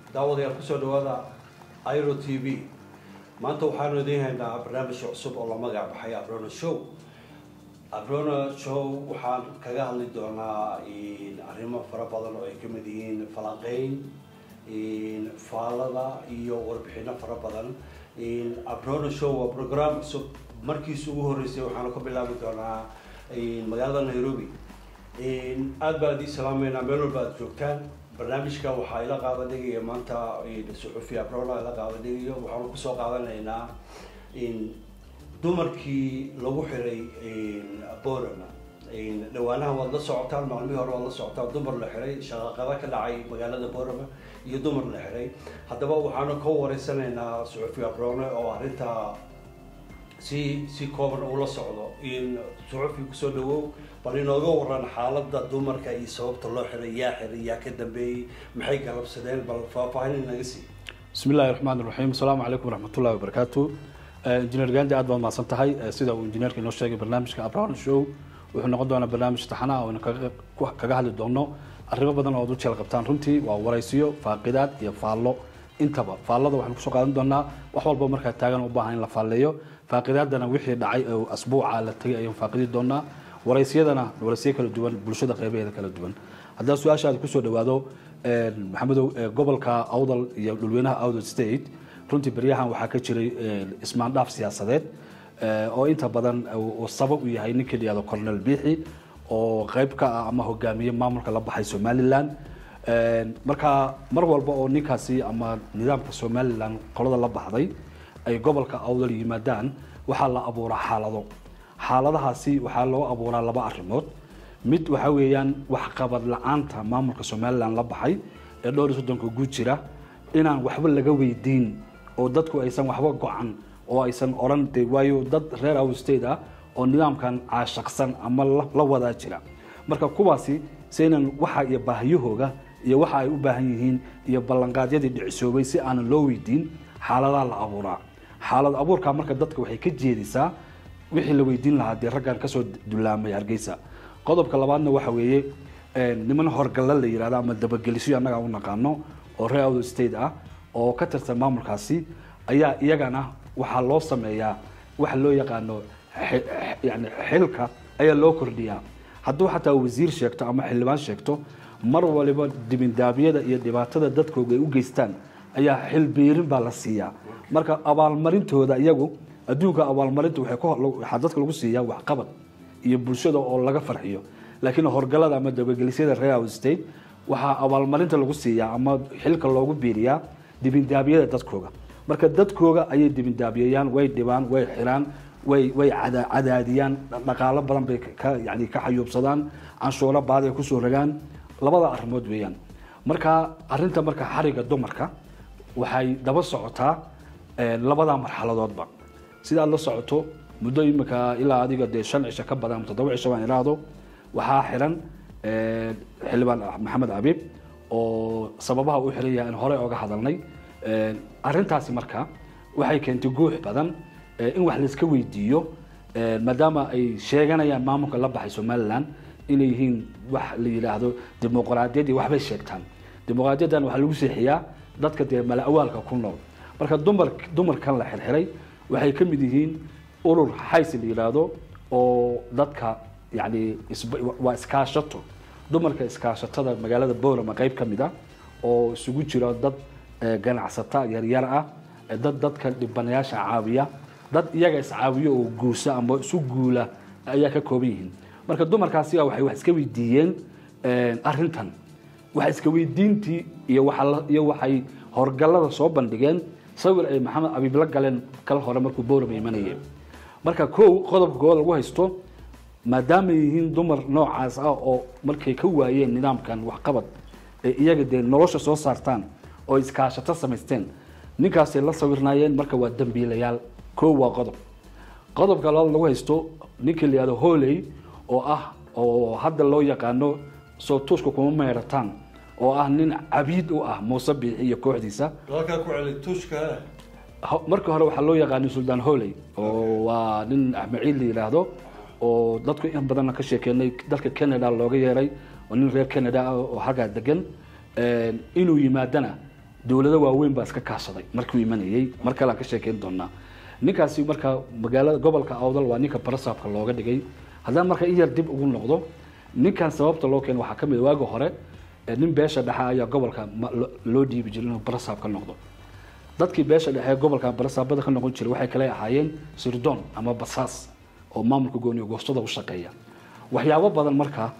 daawadayaal kusoo dhawaada iro t v maanta waxaanu idiin haynaa barnaamij cusub oo la magac baxay abrona show abrona show waxaan kaga hadli doonaa arrimo fara badan oo ay kamid yihiin falanqeyn faalada iyo warbixino fara badan abrona show waa program cusub markiisa ugu horeysay waxaanu ka bilaabi doonaa magaalada nairobi aada baan idin salaameynaa meel walba aad joogtaan barnaamijka waxaa ila qaabadhigaya maanta suxufi abrona ila qaabadhigayo waxaanu kusoo qaadanaynaa dumarkii lagu xiray borama dhawaanaha waad la socotaan maalmihii hore waad la socotaan dumar la xiray shaqaqada ka dhacay magaalada borama iyo dumar la xiray haddaba waxaanu ka wareysanaynaa suxufi abrone oo arrintaa si si kooban ula socdo suxufi kusoo dhawow bal inooga waran xaalada dumarka iyo sababta loo xiray yaa xiray yaa ka dambeeyey maxay galabsadeen bal faahfaahin inaga sii bismi illahi raxmaan raxiim asalaamu calaykum waraxmatullahi wabarakaatu injineer gandi aad baad mahadsan tahay sida uu injineerka inoo sheegay barnaamijka abrown show wuxuu noqon doonaa barnaamij taxana oo kaga hadli doono arrimo badan oo ad u jeel qabtaan runtii waa waraysiyo faaqidaad iyo faallo intaba faallada waxaan kusoo qaadan doonaa wax walba markaa taagan u baahan in la faalleeyo faaqidaadana wixii dhacay oo asbuuca la tegay ayaan faaqidi doonaa waraysiyadana waraysiyo kala duwan bulshada qeybaheeda kala duwan haddaa su-aashaada kusoo dhawaado maxamedow gobolka awdal iyo dhulweynaha awdal state runtii beryahan waxaa ka jiray ismaandhaaf siyaasadeed oo inta badan uu sabab u yahay ninkii la yihahdo cornel biixi oo qeyb ka ah ama hogaamiye maamulka la baxay somaliland marka mar walba oo ninkaasi ama nidaamka somaliland qolada la baxday ay gobolka awdal yimaadaan waxaa la abuuraa xaalado xaaladahaasi waxaa loo abuuraa laba arrimood mid waxa weeyaan waxqabad la-aanta maamulka somaliland la baxay ee dhowr iyo soddonka guud jira inaan waxba laga weydiin oo dadku aysan waxba go-an oo aysan odhan de waayo dad reer out state ah oo nidaamkan caashaqsan ama la wadaa jira marka kuwaasi saynan waxa iyo baahiyahooga iyo waxa ay u baahan yihiin iyo ballanqaadyadii dhicisoobay si aanan loo weydiin xaaladaha la abuuraa xaalad abuurkaa marka dadka waxay ka jeedisaa wixii la weydiin lahaa dee raggan kasoo dulaamay hargeysa qodobka labaadna waxa weeye niman horgalla la yihahdo ama dabagelisyo annaga u naqaano oo reer out state ah oo ka tirsan maamulkaasi ayaa iyagana waxaa loo sameeyaa waxa loo yaqaano yani xilka ayaa loo kordhiyaa hadduu xataa wasiir sheegto ama xildhibaan sheegto mar waliba dibindaabyada iyo dhibaatada dadkooga ay u geystaan ayaa xilbiirin baa la siiyaa marka abaalmarintooda iyagu adduunka abaalmarinta waxaa dadka lagu siiyaa waxqabad iyo bulshada oo laga farxiyo laakiin horgalada ama dabagelisyada reer out state waxaa abaalmarinta lagu siiyaa ama xilka loogu biiriyaa dibindaabyada dadkooga marka dadkooga ayay dibindaabiyayaan way dhibaan way xiraan way way cadaadiyaan dhaqaalo badan bay ka yani ka xayuubsadaan canshuuro baad ay kusoo ragaan labada arrimood weeyaan marka arrinta marka xariga dumarka waxay daba socotaa labada marxaladoodba sidaad la socoto muddo imika ilaa adiga dee shan cisho ka badan toddoba cisho baan iraahdo waxaa xiran xildhibaan maxamed abiib oo sababaha u xiran yahay in horey oga hadalnay arrintaasi marka waxay keentay guux badan in wax layska weydiiyo maadaama ay sheeganayaan maamulka la baxay somaliland inay yihiin wax la yidhaahdo dimuqraadiyad iyo waxbay sheegtaan dimuqraadiyaddan waxaa lagu seexiyaa dadka dee mala-awaalka ku nool marka dumar dumarkan la xirxiray waxay ka mid yihiin urur xays la yidhaahdo oo dadka yani waa iskaashato dumarka iskaashatada magaalada borama qeyb ka mid ah oo isugu jira dad ganacsata yaryar ah dad dadka dhibanayaasha caawiya dad iyaga iscaawiyo oo guusa ama isu guula ayaa ka kooban yihiin marka dumarkaasi waxay wax iska weydiiyeen arrintan wax iska weydiintii iyo iyo waxay horgallada soo bandhigeen sawir ay maxamed abiib la galeen kala hore markuu borama imanayeen marka kow qodobka koowaad lagu haysto maadaama yihiin dumar noocaas ah oo markay ka waayeen nidaamkan waxqabad ee iyaga dee nolosha soo saartaan oo iskaashato samaysteen ninkaasay la sawirnaayeen marka waa dambiilayaal kow waa qodob qodobka labaad lagu haysto ninkii la yihahdo holey oo ah oo hadda loo yaqaano soo tuushka kuma meerataan oo ah nin cabiid u ah muuse biixi iyo kooxdiisa halkaa ku celi tuushka marka hore waxaa loo yaqaanay suldaan holey oo waa nin axmed ciid la yidhaahdo oo dadku in badanna ka sheekeenay dalka canada looga yeeray oo nin reer canada ah oo halkaa degan inuu yimaadana dowlado waaweyn baa iska kaashaday markuu imanayey mar kale aan ka sheekeyn doonaa ninkaasi marka magaalada gobolka awdal waa ninka barasaabka looga dhigay haddaan marka in yar dib ugu noqdo ninkan sababta loo keenay waxaa ka mid waagi hore ee nin beesha dhexe ayaa gobolka ma- lo- loo dhiibi jiray inuu barasaab ka noqdo dadkii beesha dhexe ee gobolka barasaabada ka noqon jiray waxay kale ahaayeen sirdoon ama basaas oo maamulka gooniyo goostada u shaqeeya waxyaabo badan marka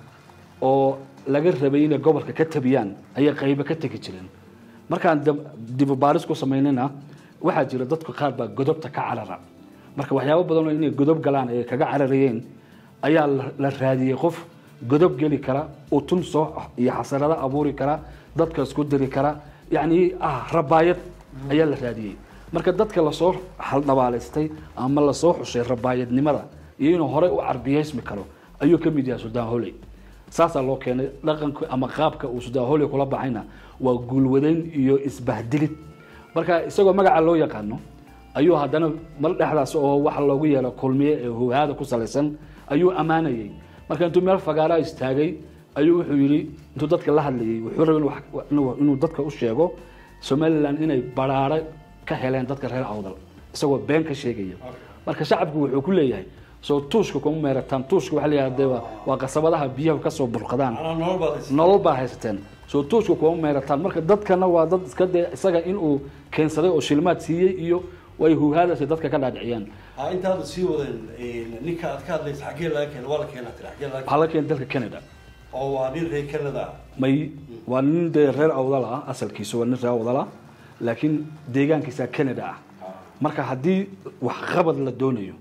oo laga rabay inay gobolka ka tabiyaan ayay qaybo ka tegi jireen markaan dib- dib u baaris ku samaynayna waxaa jira dadka qaar baa godobta ka carara marka waxyaabo badan oo inay godob galaan ay kaga cararayeen ayaa la- la raadiyey qof godob geli kara utun soo iyo xasarado abuuri kara dadka isku diri kara yacni ah rabaayad ayaa la raadiyey marka dadka lasoo haldhabaalaystay ama lasoo xushay rabaayadnimada iyo inuu horey u carbiyeysmi karo ayuu ka mid yahay suldaan holey saasaa loo keenay dhaqanka ama qaabka uu suldaan holey kula baxayna waa guulwadayn iyo isbahdilid marka isagoo magaca loo yaqaano ayuu haddana mar dhexdaas oo waxa loogu yeelo kulmiye ee hogaada ku salaysan ayuu ammaanayay marka intuu meel fagaaraa istaagay ayuu wuxuu yidhi intuu dadka la hadlayay wuxuu rabay inuu wax- inuu- inuu dadka u sheego somaliland inay baraare ka heleen dadka reer awdal isagoo been ka sheegaya marka shacabku wuxuu ku leeyahay soo tuushka kuma meerataan tuushka waxaa la yidhahda dee waa- waa qasabadaha biyaha kasoo burqadaan Macnaha nolol baad haysataa. nolol baa haysateen soo tuushka kuma meerataan marka dadkana waa dad iska dee isaga inuu keensaday oo shilmaad siiyey iyo way huhaadasi dadka ka dhaadhiciyaan Ha, intaada sii wadan ninka aad ka hadlaysa xaggee laga keena waa la keenaa tiri xaggee laga waxaa la keenay dalka canada oo waa nin reer Canada ah. may waa nin dee reer awdal ah asalkiisa waa nin reer awdal ah laakiin deegaankiisa canada ah marka haddii waxqabad la doonayo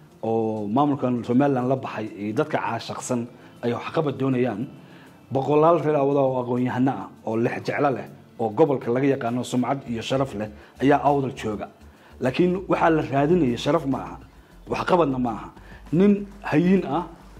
oo maamulkan somaliland la baxay iyo dadka caashaqsan ay waxqabad doonayaan boqolaal reer awdal oo aqoon-yahano ah oo lex jeclo leh oo gobolka laga yaqaano sumcad iyo sharaf leh ayaa awdal jooga laakiin waxaa la raadinaya sharaf ma aha waxqabadna ma aha nin hayin ah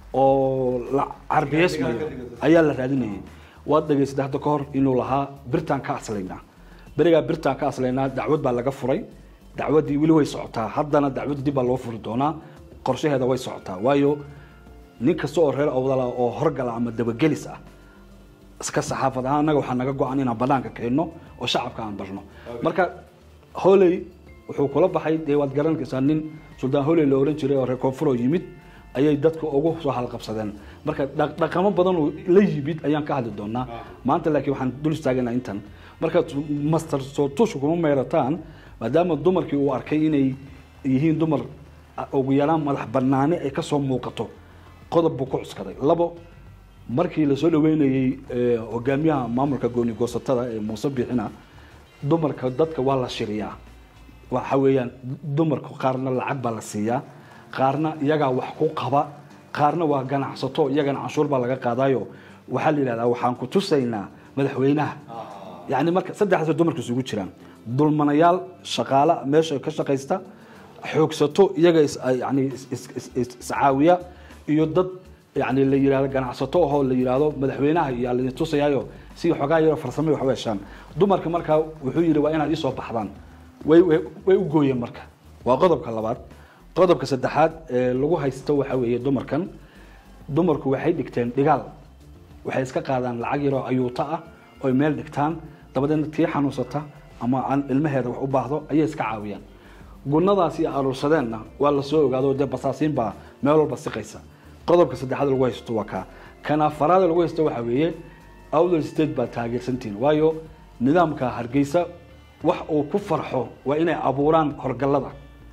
oo la carbiyeysmayo ayaa la raadinayay waad dhegaysatay hadda ka hor inuu lahaa birtaan ka aslaynaa berigaa birtaan ka aslaynaa dacwad baa laga furay dacwaddii weli way socotaa haddana dacwadda dib baa loo furi doonaa qorshaheeda way socotaa waayo nin kasta oo reer awdala oo horgala ama dabagelis ah iska saxaafad ahaan annaga waxaa naga go-an inaan banaanka keenno oo shacabka aan barno marka holey wuxuu kula baxay dee waad garanaysaa nin suldaan holey la oran jiray oo reer koonfur oo yimid ayay dadka ugu soo halqabsadeen marka dhaq- dhaqamo badan oo la yimid ayaan ka hadli doonaa maanta laakiin waxaan dul istaagana intan marka master soo tushu kuma meerataan maadaama dumarkii uu arkay inay yihiin dumar ugu yaraan madax banaani ay kasoo muuqato qodob buu ku cuskaday labo markii lasoo dhaweynayey eh, hogaamiyaha maamulka gooni goosatada ee muuse bixina dumarka dadka waa la shiriyaa waxa weeyaan dumarka qaarna lacag baa la siiyaa qaarna iyagaa wax ku qaba qaarna waa ganacsato iyagana canshuur baa laga qaadayo waxaa la yidhahdaa waxaan ku tusaynaa madaxweynaha yani marka saddexdaas dumarka isugu jiraan dulmanayaal shaqaale meesha ka shaqaysta xoogsato iyaga is- yani is- is- is- is- iscaawiya iyo dad yani la yidhahdo ganacsato ahoo la yidhaahdo madaxweynaha iyo la tusayaayo si xogaa yaro farsamo wax u heshaan dumarka markaa wuxuu yidhi waa inaad isoo baxdaan way way way u gooyeen marka waa qodobka labaad qodobka saddexaad ee lagu haysto waxa weeye dumarkan dumarku waxay dhigteen dhigaal waxay iska qaadaan lacag yaroo ayuuta ah oy meel dhigtaan dabadeedna tii xanuunsata ama aan ilmaheeda wax u baahdo ayay iska caawiyaan gunadaasi aruursadeenna waa lasoo ogaado dee basaasiin baa meel walba siqaysa qodobka saddexaad lagu haysto waa kaa kan afaraad lagu haysto waxaa weeye outher state baa taageersantihin waayo nidaamka hargeysa wax uu ku farxo waa inay abuuraan horgallada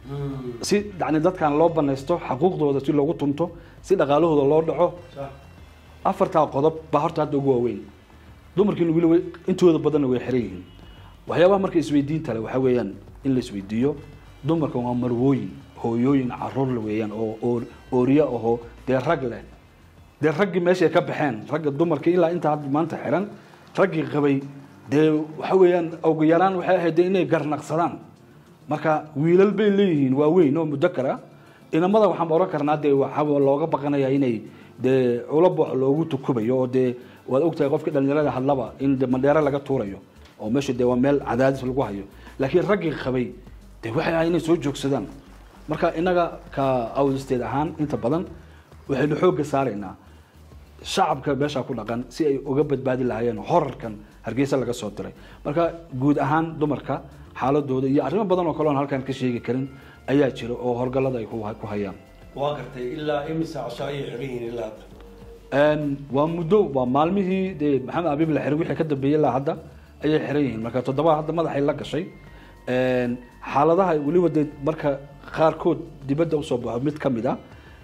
si yani dadkan loo banaysto xaquuqdooda si loogu tunto si dhaqaalahooda loo dhaco Sax. afartaa qodob baa horta hadda ugu waaweyn dumarkiina weli way- intooda badanna way xiran yihiin waxyaabaha marka isweydiinta le waxaa weeyaan in la isweydiiyo dumarka waa marwooyin hooyooyin caruur le weeyaan oo oo- ooriye ahoo dee rag leh dee raggii meeshay ka baxeen ragga dumarka ilaa intaa hadda maanta xiran raggii qabay dee waxa weeyaan ugu yaraan waxay ahayd dee inay garnaqsadaan marka wiilal bay leeyihiin waaweyn oo mudakar ah inamada waxaan oran karnaa dee waxaa looga baqanaya inay dee ulabox loogu tukubayo oo dee waad ogtahay qofka dhalinyarada hadlaba in de mandheero laga tuurayo oo meesha dee waa meel cadaadis lagu hayo laakiin raggii qabay dee waxay ahay inay soo joogsadaan marka inaga ka awdisteed ahaan inta badan waxaynu xoogga saaraynaa shacabka meesha ku dhaqan si ay uga badbaadi lahaayeen horarkan hargeysa laga soo diray marka guud ahaan dumarka xaaladooda iyo arrimo badan oo kale oon halkan ka sheegi karin ayaa jira oo horgalada ay ku ku hayaan waa gartay ilaa imisa casho ayay xiran yihiin ilaa hadda Een, waa muddo waa maalmihii dee maxamed abiib la xiray wixii ka dambeeyey ilaa hadda ayay xiran yihiin marka toddoba hadda madaxay la gashay Een, xaaladaha weliba dee marka qaarkood dibadda usoo baxo mid ka mid ah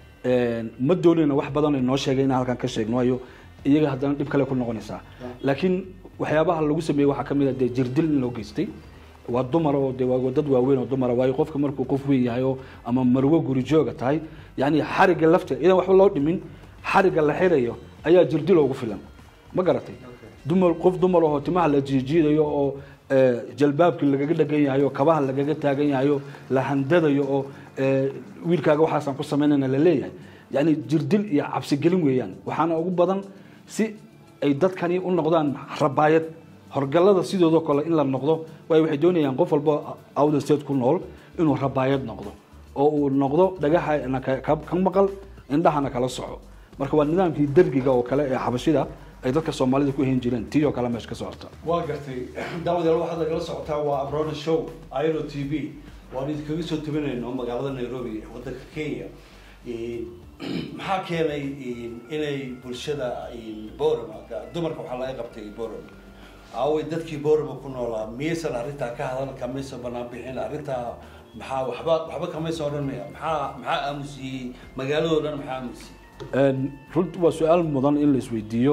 een, ma doonayna wax badan ay noo sheegay inaan halkan ka sheegno waayo iyaga haddana dhib kale ku noqonaysaa laakiin waxyaabaha lagu sameeyey waxaa ka mid ah dee jirdil in loo geystay waa dumar oo de waa dad waaweyn oo dumara waayo qofka markuu qof weyn yahay oo ama marwo guri jooga tahay yani xariga lafta idan waxba loo dhimin xariga la xirayo ayaa jirdil ugu filan ma garatay dumar qof dumar oo timaha la jiijiidayo oo eh, jalbaabkii lagaga dhagan yahay oo kabaha lagaga taagan yahay oo la handadayo oo eh, wiilkaaga waxaasaan ku samaynayna la leeyahay yani jirdil iyo cabsigelin weeyaan waxaana ugu badan si ay dadkani u noqdaan rabaayad horgalada sidoodoo kale in la noqdo waayo waxay doonayaan qof walba outer state ku nool inuu rabaayad noqdo oo uu noqdo dhagaxana ka ka- ka maqal indhahana kala soco marka waa nidaamkii dergiga oo kale ee xabashida ay dadka soomaalida ku hen jireen tii oo kale meesha ka socota waa gartay daawadeel waxaad nagala socotaa waa abrona show iro t v waan idinkaga soo tubinayno magaalada nairobi wadanka kenya Een, maxaa keenay een, inay bulshada een, borama dumarka waxaa laga qabtay borama aaway dadkii borama ku noolaa miyaysan arrintaa ka hadal kamaysan banaan bixin arrintaa maxaa waxba waxba kamaysan odhan maya maxaa maxaa aamusiyey magaaladoo dhan maxaa aamusiyey Een, runtii waa su-aal mudan in la isweydiiyo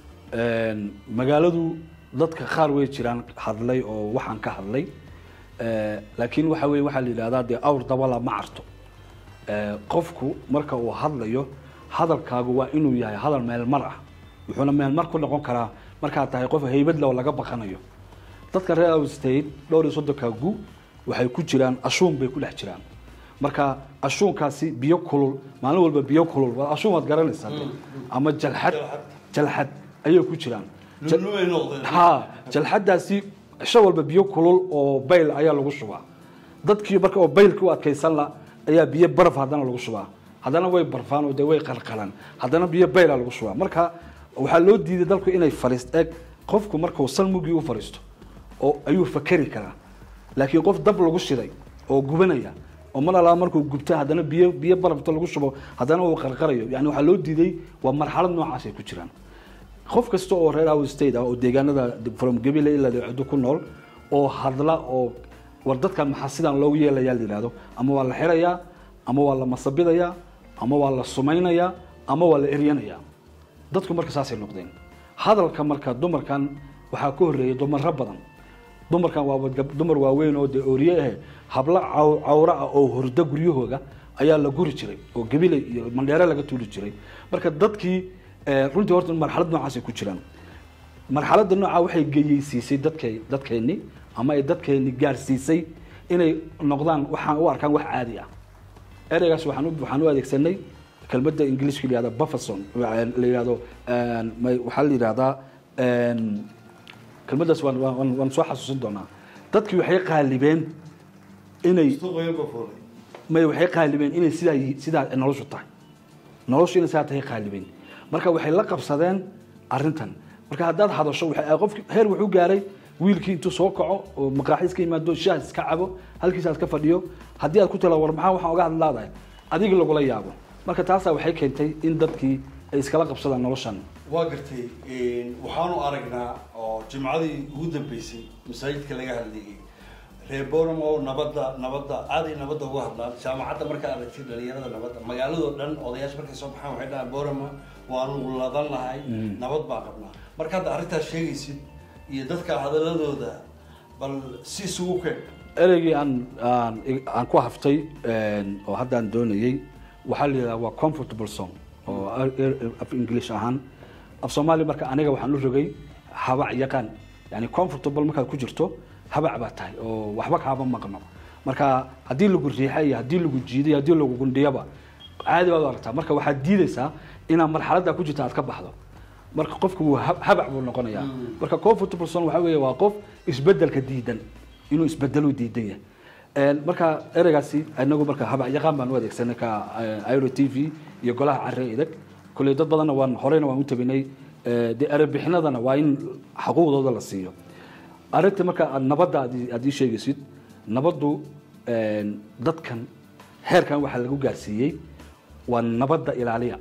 Een, magaaladu dadka qaar way jiraan hadlay oo waxaan ka hadlay Ee, laakiin waxa weye waxaa la yidhahdaa dee awr dabala ma carto Ee, qofku marka uu hadlayo hadalkaagu waa inuu yahay hadal meelmar ah wuxuuna meelmar ku noqon karaa markaad tahay qof haybad leh oo laga baqanayo dadka reer out state dhowr iyo soddonka gu waxay ku jiraan ashuun bay ku dhex jiraan marka ashuunkaasi biyo kulul maalin walba biyo kulul waa ashuun waad garanaysaa dee. ama jalxad jalxad ayay ku jiraan Jal- nunumay noqdeen ha jalxadaasi cisho walba biyo kulul oo bayl ayaa lagu shubaa dadkii marka oo baylka u adkaysan la ayaa biyo baraf haddana lagu shubaa haddana way barfaan oo dee way qalqalaan haddana biyo bayla lagu shubaa marka waxaa loo diiday dalku inay fariist eeg qofku markuu salmugii u fariisto oo ayuu fakeri karaa laakiin qof dab lagu shiday oo gubanaya oo mar alaa markuu gubta haddana biyo biyo barafta lagu shubo haddana uu qarqarayo yani waxaa loo diiday waa marxalad noocaas ay ku jiraan qof kasta oo reer out state ah oo deegaanada from gabile ilaa dhibcado ku nool oo hadla oo war dadkan maxaa sidaan loogu yeelayaa la yidhahdo ama waa la xirayaa ama waa la masabidayaa ama waa la sumaynayaa ama waa la eryanayaa dadku marka saasay noqdeen hadalka marka dumarkan waxaa ka horreeyay dumaro badan dumarkan waa gab- dumar waaweyn oo dee ooriye ah hablo caw- cawro ah oo horda guryahooga ayaa la guri jiray oo gabile iyo mandheere laga tuuli jiray marka dadkii eh, runtii horta marxalad noocaasay ku jiraan marxaladda noocaa waxay geyeysiisay dadkay dadkeenni ama ay dadkeenni gaarsiisay inay noqdaan waxaan u arkaan wax caadi ah ereygaas waxaan u waxaan u adeegsanay kelmadda ingiliishka la yihahdo bufferson la yihahdo een, may- waxaa la yidhahdaa een, kelmaddaas waan waan waan soo xasuusin doonaa dadkii waxay qaalibeen inay suuqayan ba fuulay may waxay qaalibeen inay sidaa yi- sidaa noloshu tahay noloshu inay sidaa tahay qaalibeen marka waxay la qabsadeen arrintan marka haddaad hadasho waxay qofki heer wuxuu gaaray wiilkii intuu soo kaco oo maqaaxiis ka yimaado shaah iska cabo halkiisa aad ka fadhiyo haddii aad ku tala war maxaa waxaan oga hadlaadahay adiga lagula yaabo marka taasaa waxay keentay in dadkii ay iskala qabsadaan noloshan waa gartay een, waxaanu aragnaa oo jimcadii ugu dambeysay masaajidka laga hadlayay reer boram oo nabadda nabadda aaday nabadda uga hadlaan jaamacadda markaa aragtay dhalinyarada nabadda magaaladoo dhan odayaasha markay soo baxaan waxay dhahaan borama waanu ladan lahay nabad baa qabnaa marka hadda arrintaas sheegaysid iyo dadka hadaladooda bal si isugu keen ereygii aan aan aan ku haftay een, oo haddaan doonayey waxaa la yidhahdaa waa comfortable song oo er- er- af english ahaan af soomaali marka aniga waxaan u rogay habac yaqaan yani comfortable markaad ku jirto habac baa tahay oo waxba kaaba maqno marka haddii lagu riixay iyo haddii lagu jiiday haddii lagu gundhiyaba caadi baad u aragtaa marka waxaad diidaysaa inaad marxaladda ku jirta aad ka baxdo marka qofku wuu hab- habac buu noqonayaa marka comfortable zone waxaa weeye waa qof isbedelka diidan inuu isbedelu diidan yahay Een, marka ereygaasi inagu marka habac yaqaan baan u adeegsanay ka eh, iro t v iyo golaha carre idag kolley dad badanna waan horeyna waan u tabinay Eh, dee erebixinadana waa in xuquuqdooda la siiyo arrinta marka aad nabadda aad ii- aad ii sheegaysid nabaddu een, dadkan heerkan waxaa lagu gaarsiiyey waa nabadda ilaaliya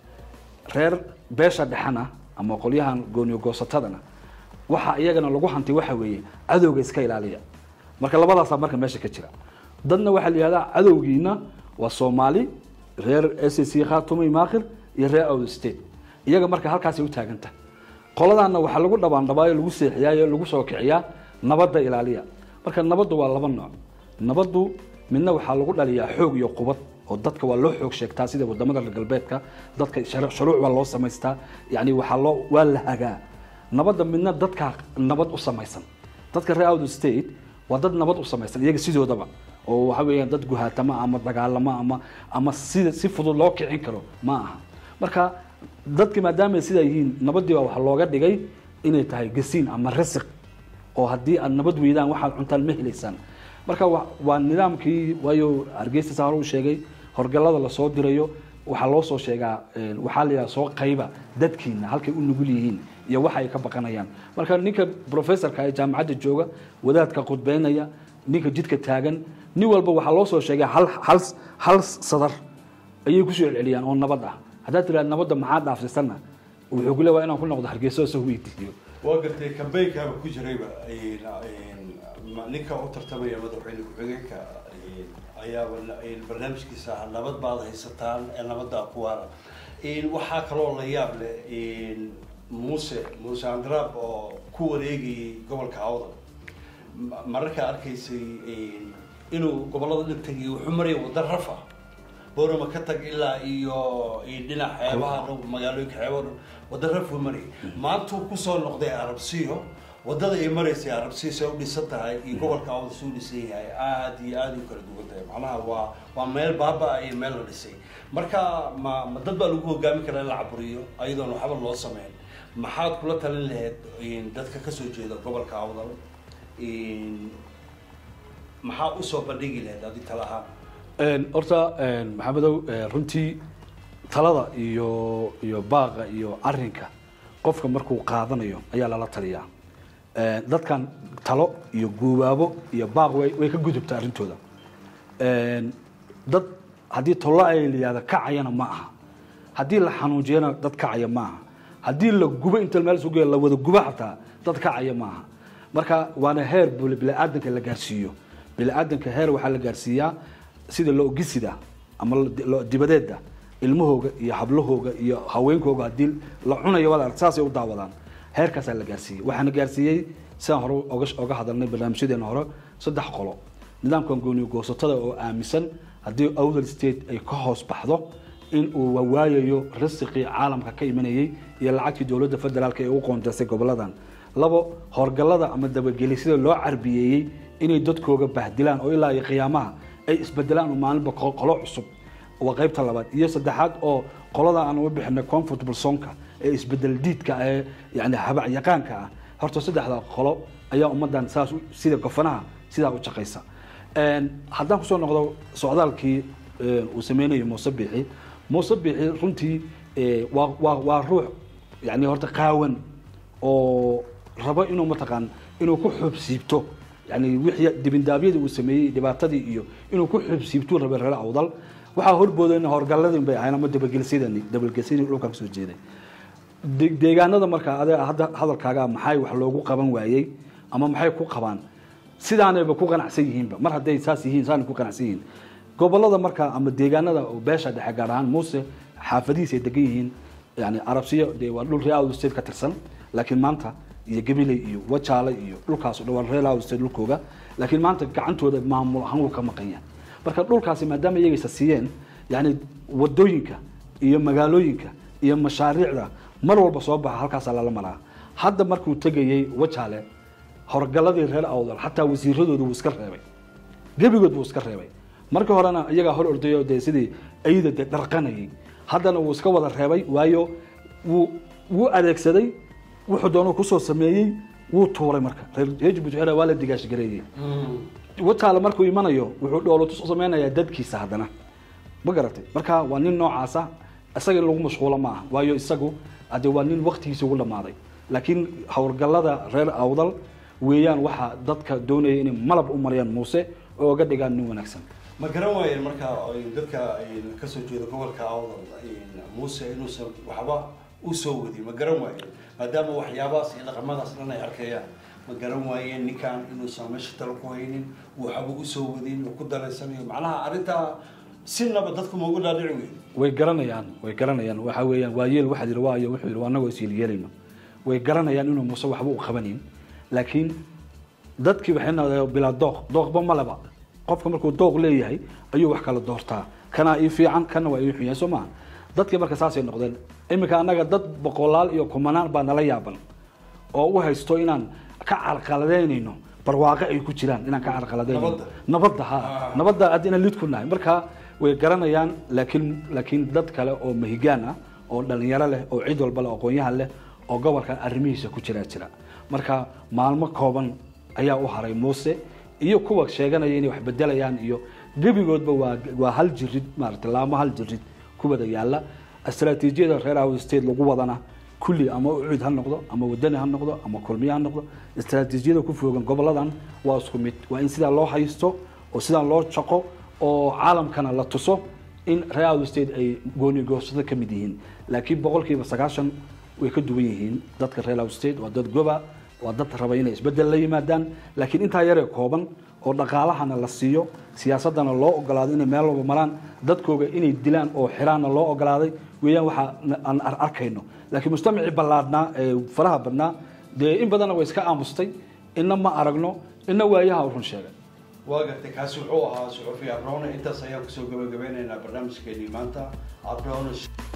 reer beesha dhexana ama qolyahan gooniyo goosatadana waxa iyagana lagu hantay waxa weeye cadowga iska ilaaliya marka labadaasaa marka meesha ka jira dadna waxaa la yihahdaa cadowgiina waa soomaali reer s c khatumay maakhir iyo reer out state iyaga marka halkaasay u taaganta qoladaana waxaa lagu dhabaandhabaayo lagu seexiyaayo lagu soo kiciyaa nabadda ilaaliya marka nabaddu waa laba nooc nabaddu midna waxaa lagu dhaliyaa xoog iyo qubad oo dadka waa loo xoog sheegtaa sida wadamada reer galbeedka dadka shar- shuruuc baa loo samaystaa yani waxaa loo waa la hagaa nabadda midna dadka nabad u samaysan dadka reer out state waa dad nabad u samaysan iyaga sidoodaba oo waxa weeyaan dad guhaatama ama dagaalamo ama ama sida si fudud loo kicin karo ma aha marka dadki maadaama sidaa yihiin nabadii baa waxaa looga dhigay inay tahay gasiin ama rasiq oo haddii aad nabad weydaan waxaad cuntaan ma helaysaan marka wa- waa nidaamkii waayo hargeysa saa hore u sheegay horgalada lasoo dirayo waxaa loo soo sheegaa een, waxaa la yidhaha soo qayba dadkiina halkay u nugul yihiin iyo waxa ay ka baqanayaan marka ninka professorka ee jaamacadda jooga wadaadka khudbeynaya ninka jidka taagan nin walba waxaa loo soo sheegay hal hal hal sadar ayay kusoo celceliyaan oo nabad ah haddaad tiraad nabadda maxaa dhaafsisanna wuxuu ku leeyahay inaan ku noqdo hargeysa oo soo weydiiyo waa gartay kambeynkaaba ku jirayba een, een, ma- ninka u tartamaya madaxweyne ku-xigeenka een, ayaaba la- een, barnaamijkiisa ah nabad baad haysataan ee nabadda ku waara Een, waxaa kaloo la yaab leh een, muuse muuse andraab oo ku wareegayay gobolka awdal Ma- mararkaa arkaysay een, inuu gobolada dhan tegay wuxuu maraya wadda rafa boorama ka tag ilaa iyo iyo dhinac xeebaha dhow magaalooyinka xeebaha dhow wadda rafuu marayay maantuu kusoo noqday arabsiyo waddada ay maraysay arabsiyo say u dhisan tahay iyo gobolka awda suu dhisan yahay aada iyo aada u kala duwan tahay macnaha waa waa meel baaba iyo meel la dhisay marka ma ma dad baa lagu hogaamin karaa in la caburiyo ayadoon waxba loo sameyn maxaad kula talin lahayd in dadka kasoo jeeda gobolka awdal in maxaa usoo bandhigi lahayd adi tala ahaan Een, horta een, maxamedow een, runtii talada iyo iyo baaqa iyo arinka qofka markuu qaadanayo ayaa lala taliyaa Een, dadkan talo iyo guubaabo iyo baaq way way ka gudubta arrintooda Een, dad haddii tolo ay layihahda kacayana ma aha haddii la xanuujiyana dad kacaya ma aha haddii la gubo inta meel sugeeya la wada gubo xataa dad kacaya ma aha marka waana heer bili- bini'aadanka la gaarsiiyo bini'aadanka heer waxaa la gaarsiiyaa sida loogisida ama lo- lo- dibadeeda ilmahooga iyo hablahooga iyo haweenkooga haddii la cunayo wada arag saasay u daawadaan heerkaasaa la gaarsiiyey waxaana gaarsiiyey sidaan hore oga oga hadalnay barnaamijyadeena hore saddex qolo nidaamkan gooniyo goosatada oo aaminsan haddii awdal state ay ka hoos baxdo in uu waayayo risiqii caalamka ka imanayay iyo lacagtii dowladda federaalka ee u qoonteysay goboladan labo horgalada ama dabagelisida loo carbiyeeyey inay dadkooga bahdilaan oo ilaa iyo qiyaamaha ay isbedelaan oo maalinba qo- qolo cusub waa qaybta labaad iyo saddexaad oo qolada aan uga bixinay comfortable sonka ee isbedel diidka ee yani habac yaqaanka ah horta saddexda qolo ayaa ummadan saas u- sida gofanaha sidaa u shaqaysa Een, haddaan kusoo noqdo socdaalkii ee, uu sameynayo muuse biixi muuse biixi runtii ee, waa waa waa ruux yani horta qaawan oo rabo inuu mataqaan inuu ku xubsiibto yani wixii dibindaabyadii uu sameeyey dhibaatadii iyo inuu ku xubsiibtuu rabay reer awdal waxaa horboodayna horgalladii bay ahayn ama dabagelsidani dabagelsidii dhulkan kasoo jeeday de- deegaanada markaa ade hadda hadalkaaga maxay wax loogu qaban waayey ama maxay ku qabaan sidaanayba ku qanacsan yihiinba mar hadday saas yihiin saanay ku qanacsan yihiin gobolada markaa ama deegaanada oo beesha dhexe gaar ahaan muuse xaafadihiisa ay degan yihiin yani arabsiyo dee waa dhul reer out state ka tirsan laakiin maanta iyo gabiley iyo wajaale iyo dhulkaas oo dhan waa reer out state dhulkooga laakiin maanta gacantooda maamul ahaan wuu ka maqan yahay marka dhulkaasi maadaama iyagaysa siiyeen yani wadooyinka iyo magaalooyinka iyo mashaariicda mar walba soo baxa halkaasaa lala maraa hadda markuu tegayey wajaale horgaladii reer awdal xataa wasiiradooda wuu iska reebay gebigood buu iska reebay markii horena iyagaa hor ordayo dee sidii ayda dee dharqanayay haddana wuu iska wada reebay waayo wuu wuu adeegsaday wuxuu doonuu kusoo sameeyey wuu tuuray marka reer reer Djibouti waxay dhahaan waa la digaashgareeyey wataale markuu imanayo wuxuu dhoolotus u sameynayaa dadkiisa haddana ma garatay marka waa nin noocaasa isaga in lagu mashquulo ma aha waayo isagu hadee waa nin waktigiisa ugu dhamaaday laakiin howlgallada reer awdal weeyaan waxaa dadka doonaya inay malab u mariyaan muuse oo oga dhigaan nin wanaagsan ma garan waayeen marka ay dadka ay kasoo jeeda gobolka awdal muuse inuusan waxba usoo wadin ma garan waayeen maadaama waxyaabahaas iyo dhaqamadaas dhan ay arkayaan ma garan waayeen ninkan inuusan meesha talo ku haynin waxba usoo wadin oo ku daraysanayo macnaha arrintaa sinaba dadku ma ugu dhaadhici weyn way garanayaan way garanayaan waxa weeyaan waa yeel waxaa yidhi waayo wuxuu yidhi anagoo is yeelayno way garanayaan inuu muuse waxba u qabanin laakiin dadkii waxay noqdeen bilaa dooq dooqba maleba qofka markuu dooq leeyahay ayuu wax kala doortaa kanaa ii fiican kana waa ii xun yahay soo maha dadkii marka saasay noqdeen iminka annaga dad boqolaal iyo kumanaan baa nala yaaban oo u haysto inaan ka carqaladeynayno barwaaqo ay ku jiraan inaan ka carqaladeynayno Nabadda. nabadda ha Ah. nabadda aad inaan lid ku nahay marka way garanayaan laakiin laakiin dad kale oo mahigaan ah oo dhalinyaro leh oo cid walba leh oo aqoonyahan leh oo gobolka arrimihiisa ku jira jira marka maalmo kooban ayaa u haray muuse iyo kuwa sheeganaya inay wax bedelayaan iyo gebigoodba waa waa hal jirid maaragtay laamo hal jirid ku wada yaala istaraatiijiyada reer Awdal state lagu wadana kulli ama ucud ha noqdo ama wadani ha noqdo ama kulmiye ha noqdo istaraatiijiyada ku foogan goboladan waa isku mid waa in sidaa loo haysto oo sidaa loo shaqo oo caalamkana la tuso in reer Awdal state ay gooni goosada ka mid yihiin laakiin boqolkiiba sagaashan way ka duwan yihiin dadka reer Awdal state waa dad goba waa dad raba inay isbedel la yimaadaan laakiin intaa yaree kooban oo dhaqaalahana la siiyo siyaasadana loo ogolaado inay meel walba maraan dadkooga inay dilaan oo xiraanna loo ogolaaday weeyaan waxa aan ar- arkayno laakiin mujtamacii ballaadhnaa ee faraha badnaa dee in badanna way iska aamustay inna ma aragno inna waayaha u run sheegay waa gartay kaasi wuxuu ahaa suxufi abrone intaas ayaan kusoo gabagabeynaynaa barnaamijkeenii maanta abrone